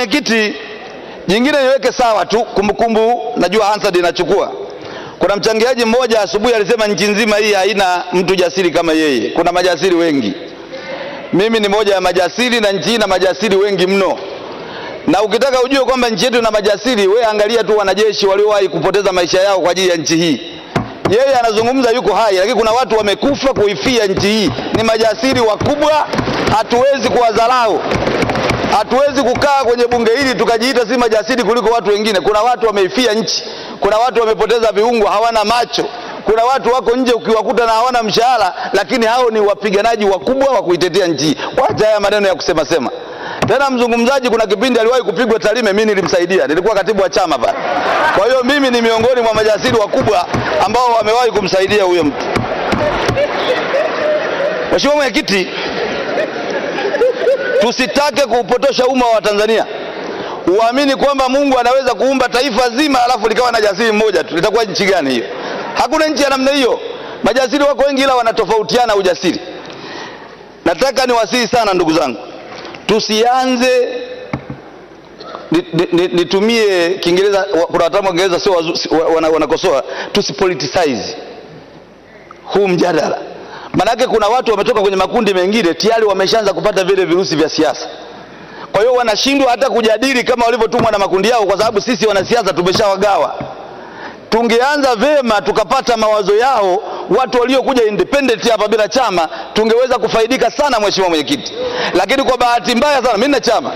Mwenyekiti, jingine niweke sawa tu kumbukumbu, najua Hansard inachukua. Kuna mchangiaji mmoja asubuhi alisema nchi nzima hii haina mtu jasiri kama yeye. Kuna majasiri wengi, mimi ni moja ya majasiri na nchi hii na majasiri wengi mno. Na ukitaka ujue kwamba nchi yetu ina majasiri, we angalia tu wanajeshi waliowahi kupoteza maisha yao kwa ajili ya nchi hii. Yeye anazungumza yuko hai, lakini kuna watu wamekufa kuifia nchi hii. Ni majasiri wakubwa, hatuwezi kuwadharau. Hatuwezi kukaa kwenye bunge hili tukajiita si majasiri kuliko watu wengine. Kuna watu wameifia nchi, kuna watu wamepoteza viungo, hawana macho, kuna watu wako nje ukiwakuta na hawana mshahara, lakini hao ni wapiganaji wakubwa wa kuitetea nchi hii. Wacha haya maneno ya kusema sema. Tena mzungumzaji, kuna kipindi aliwahi kupigwa Tarime, mimi nilimsaidia, nilikuwa katibu wa chama pale. Kwa hiyo mimi ni miongoni mwa majasiri wakubwa ambao wamewahi kumsaidia huyo mtu. Mheshimiwa Mwenyekiti, tusitake kuupotosha umma wa Tanzania uamini kwamba Mungu anaweza kuumba taifa zima alafu likawa na jasiri mmoja tu. Litakuwa nchi gani hiyo? Hakuna nchi ya namna hiyo. Majasiri wako wengi, ila wanatofautiana ujasiri. Nataka niwasihi sana ndugu zangu, tusianze nitumie ni, ni Kiingereza, kuna wataalamu wa Kiingereza sio wana, wanakosoa, tusipoliticize huu mjadala. Maanake kuna watu wametoka kwenye makundi mengine tayari wameshaanza kupata vile virusi vya siasa. Kwa hiyo wanashindwa hata kujadili kama walivyotumwa na makundi yao, kwa sababu sisi wanasiasa tumeshawagawa. Tungeanza vema tukapata mawazo yao watu waliokuja independent hapa bila chama, tungeweza kufaidika sana, Mheshimiwa Mwenyekiti. Lakini kwa bahati mbaya sana, mimi na chama.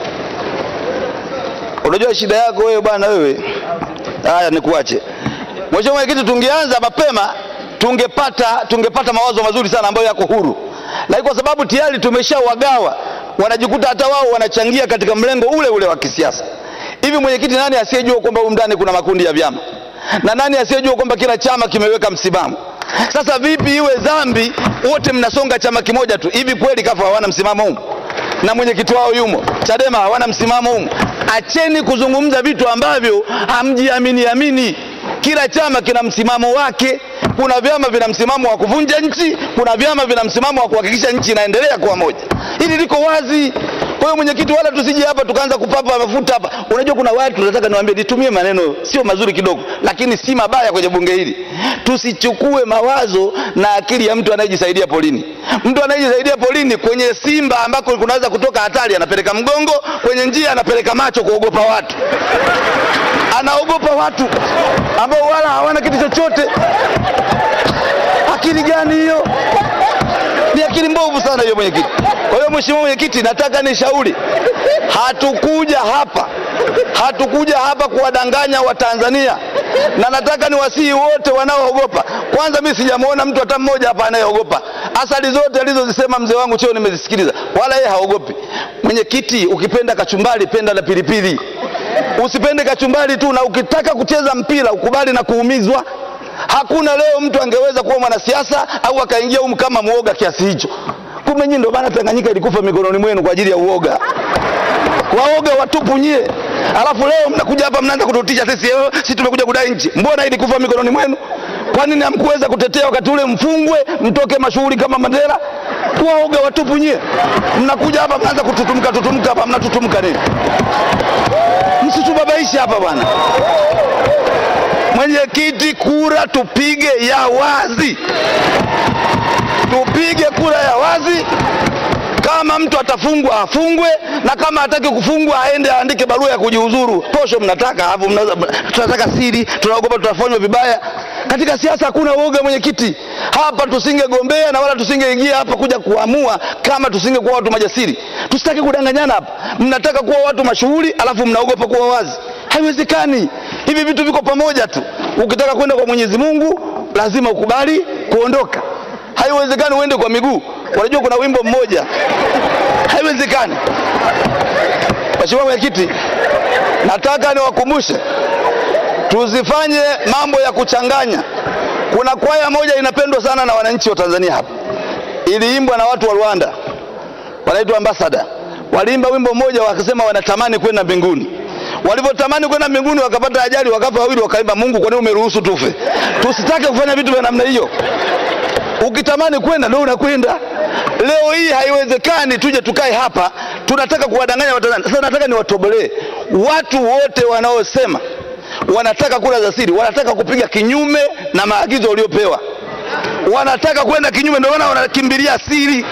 Unajua shida yako wewe bwana, wewe haya, nikuache Mheshimiwa Mwenyekiti. Tungeanza mapema tungepata tungepata mawazo mazuri sana ambayo yako huru, lakini kwa sababu tayari tumeshawagawa, wanajikuta hata wao wanachangia katika mlengo ule ule wa kisiasa. Hivi mwenyekiti, nani asiyejua kwamba humu ndani kuna makundi ya vyama na nani asiyejua kwamba kila chama kimeweka msimamo? Sasa vipi iwe dhambi wote mnasonga chama kimoja tu? Hivi kweli kafa hawana msimamo humu na mwenyekiti wao yumo, Chadema hawana msimamo humu? Acheni kuzungumza vitu ambavyo hamjiamini amini. Kila chama kina msimamo wake. Kuna vyama vina msimamo wa kuvunja nchi, kuna vyama vina msimamo wa kuhakikisha nchi inaendelea kuwa moja. Hili liko wazi. Kwa hiyo mwenyekiti, wala tusije hapa tukaanza kupapa mafuta hapa. Unajua kuna watu nataka niwaambie, nitumie maneno sio mazuri kidogo, lakini si mabaya kwenye bunge hili. Tusichukue mawazo na akili ya mtu anayejisaidia polini. Mtu anayejisaidia polini kwenye simba ambako kunaweza kutoka hatari, anapeleka mgongo kwenye njia, anapeleka macho kuogopa watu anaogopa watu ambao wala hawana kitu chochote. Akili gani hiyo? Ni akili mbovu sana hiyo mwenyekiti. Kwa hiyo mheshimiwa mwenyekiti, nataka nishauri, hatukuja hapa hatukuja hapa kuwadanganya Watanzania, na nataka niwasihi wote wanaoogopa. Kwanza mimi sijamwona mtu hata mmoja hapa anayeogopa. Asali zote alizozisema mzee wangu Cheo nimezisikiliza, wala yeye haogopi. Mwenyekiti, ukipenda kachumbari penda na pilipili Usipende kachumbari tu, na ukitaka kucheza mpira ukubali na kuumizwa. Hakuna leo mtu angeweza kuwa mwanasiasa au akaingia humu kama muoga kiasi hicho. Kumbe nyinyi ndio maana Tanganyika ilikufa mikononi mwenu kwa ajili ya uoga. Waoga watupu nyie, alafu leo mnakuja hapa mnaanza kututisha sisi, eh, sisi tumekuja kudai nchi. Mbona ilikufa mikononi mwenu? Kwa nini hamkuweza kutetea wakati ule mfungwe mtoke mashuhuri kama Mandela? Waoga watupu nyie, mnakuja hapa mnaanza kututumka tutumka hapa, mnatutumka nini? Msitubabaishe hapa bwana. Mwenyekiti, kura tupige ya wazi, tupige kura ya wazi. Kama mtu atafungwa afungwe, na kama hataki kufungwa aende aandike barua ya kujiuzuru. Posho mnataka hapo, tunataka siri, tunaogopa tutafanywa vibaya. Katika siasa hakuna woga mwenyekiti. Hapa tusingegombea na wala tusingeingia hapa kuja kuamua kama tusingekuwa watu majasiri. Tusitaki kudanganyana hapa. Mnataka kuwa watu mashuhuri alafu mnaogopa kuwa wazi. Haiwezekani. Hivi vitu viko pamoja tu. Ukitaka kwenda kwa Mwenyezi Mungu lazima ukubali kuondoka. Haiwezekani uende kwa miguu. Unajua kuna wimbo mmoja, haiwezekani. Mheshimiwa Mwenyekiti, nataka niwakumbushe tusifanye mambo ya kuchanganya. Kuna kwaya moja inapendwa sana na wananchi wa Tanzania hapa, iliimbwa na watu wa Rwanda, wanaitwa Ambassador. Waliimba wimbo mmoja wakasema wanatamani kwenda mbinguni. Walivyotamani kwenda mbinguni wakapata ajali, wakafa wawili, wakaimba Mungu, kwa nini umeruhusu tufe? Tusitake kufanya vitu vya namna hiyo. Ukitamani kwenda ndio unakwenda. Leo hii haiwezekani tuje tukae hapa tunataka kuwadanganya Watanzania. Sasa nataka niwatobolee watu wote wanaosema wanataka kura za siri wanataka kupiga kinyume na maagizo waliopewa, wanataka kwenda kinyume, ndio maana wanakimbilia siri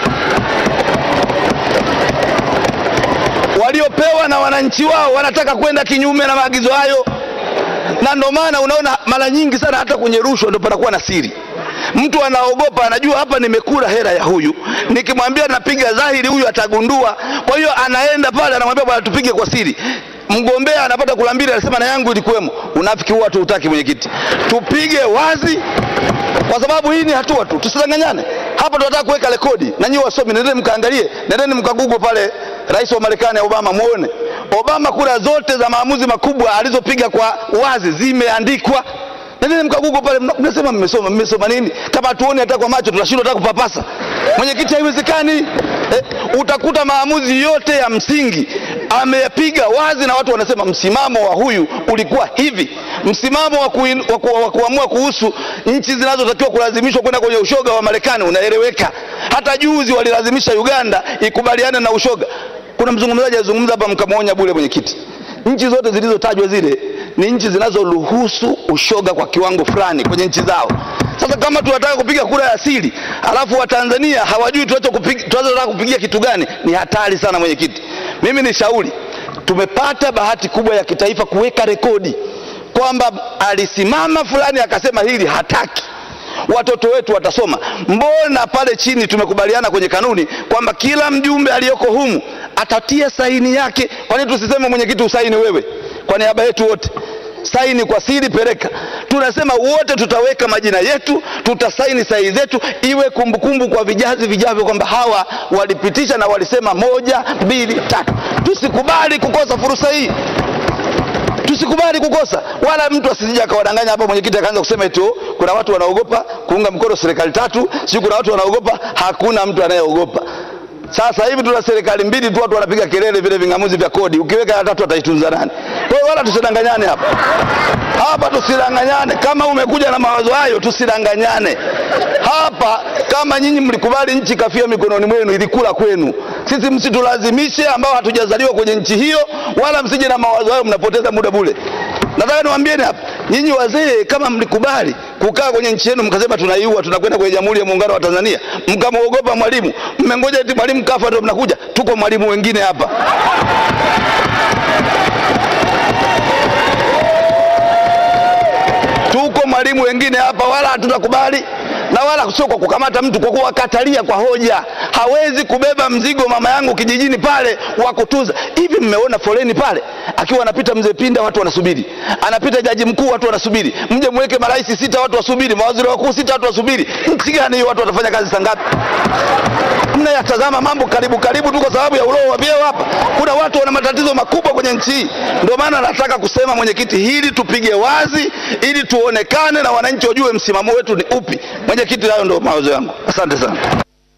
waliopewa na wananchi wao, wanataka kwenda kinyume na maagizo hayo, na ndio maana unaona mara nyingi sana hata kwenye rushwa ndio panakuwa na siri. Mtu anaogopa, anajua hapa nimekula hela ya huyu, nikimwambia napiga dhahiri huyu atagundua. Kwa hiyo anaenda pale, anamwambia bwana, tupige kwa siri. Mgombea anapata kula mbili, anasema na yangu ilikuwemo. Unafiki huwa tuutaki, mwenyekiti, tupige wazi, kwa sababu hii ni hatua tu, tusidanganyane. Hapa tunataka kuweka rekodi, na nyinyi wasomi, nendeni mkaangalie, nendeni mkagugu pale rais wa Marekani Obama, muone Obama, kura zote za maamuzi makubwa alizopiga kwa wazi zimeandikwa. Nendeni mkagugo pale, mnasema mmesoma. Mmesoma nini kama hatuoni hata kwa macho? Tunashindwa hata kupapasa. Mwenyekiti, haiwezekani eh. Utakuta maamuzi yote ya msingi ameyapiga wazi, na watu wanasema msimamo wa huyu ulikuwa hivi. Msimamo wa, kuin, wa, ku, wa kuamua kuhusu nchi zinazotakiwa kulazimishwa kwenda kwenye ushoga wa Marekani unaeleweka. Hata juzi walilazimisha Uganda ikubaliane na ushoga. Kuna mzungumzaji alizungumza hapa, mkamwonya bure mwenyekiti. Nchi zote zilizotajwa zile ni nchi zinazoruhusu ushoga kwa kiwango fulani kwenye nchi zao. Sasa kama tunataka kupiga kura ya siri alafu Watanzania hawajui tunachotaka kupigia kitu gani, ni hatari sana mwenyekiti. Mimi ni shauri, tumepata bahati kubwa ya kitaifa kuweka rekodi kwamba alisimama fulani akasema hili hataki watoto wetu watasoma. Mbona pale chini tumekubaliana kwenye kanuni kwamba kila mjumbe aliyoko humu atatia saini yake? Kwa nini tusiseme mwenyekiti usaini wewe kwa niaba yetu wote? Saini kwa siri, peleka. Tunasema wote tutaweka majina yetu, tutasaini sahihi zetu, iwe kumbukumbu kwa vijazi vijavyo kwamba hawa walipitisha na walisema moja, mbili, tatu. Tusikubali kukosa fursa hii tusikubali kukosa, wala mtu asije akawadanganya hapa. Mwenyekiti akaanza kusema eti kuna watu wanaogopa kuunga mkono serikali tatu, sio kuna watu wanaogopa. Hakuna mtu anayeogopa. Sasa hivi tuna serikali mbili tu, watu wanapiga kelele vile ving'amuzi vya kodi, ukiweka ya tatu ataitunza nani? Kwa hiyo wala tusidanganyane hapa hapa, tusidanganyane. Kama umekuja na mawazo hayo, tusidanganyane hapa. Kama nyinyi mlikubali nchi kafia mikononi mwenu, ilikula kwenu. Sisi msitulazimishe ambao hatujazaliwa kwenye nchi hiyo, wala msije na mawazo hayo, mnapoteza muda bure. Nataka niwaambieni hapa, nyinyi wazee, kama mlikubali kukaa kwenye nchi yenu mkasema tunaiua, tunakwenda kwenye Jamhuri ya Muungano wa Tanzania, mkamwogopa Mwalimu, mmengoja eti Mwalimu kafa ndio mnakuja. Tuko Mwalimu wengine hapa tuko Mwalimu wengine hapa, wala hatutakubali na wala sio kwa kukamata mtu, kwa kuwakatalia kwa hoja. Hawezi kubeba mzigo mama yangu kijijini pale wa kutunza. Hivi mmeona foleni pale, akiwa anapita mzee Pinda watu wanasubiri, anapita jaji mkuu watu wanasubiri, mje mweke marais sita watu wasubiri, mawaziri wakuu sita watu wasubiri. Nchi gani hiyo? Watu watafanya kazi saa ngapi? Mnayatazama mambo karibu karibu tu kwa sababu ya uroho wa vyeo hapa. Kuna watu wana matatizo makubwa kwenye nchi hii. Ndio maana nataka kusema mwenyekiti, hili tupige wazi, ili tuonekane na wananchi wajue msimamo wetu ni upi. Mwenyekiti, hayo ndio mawazo yangu. Asante sana.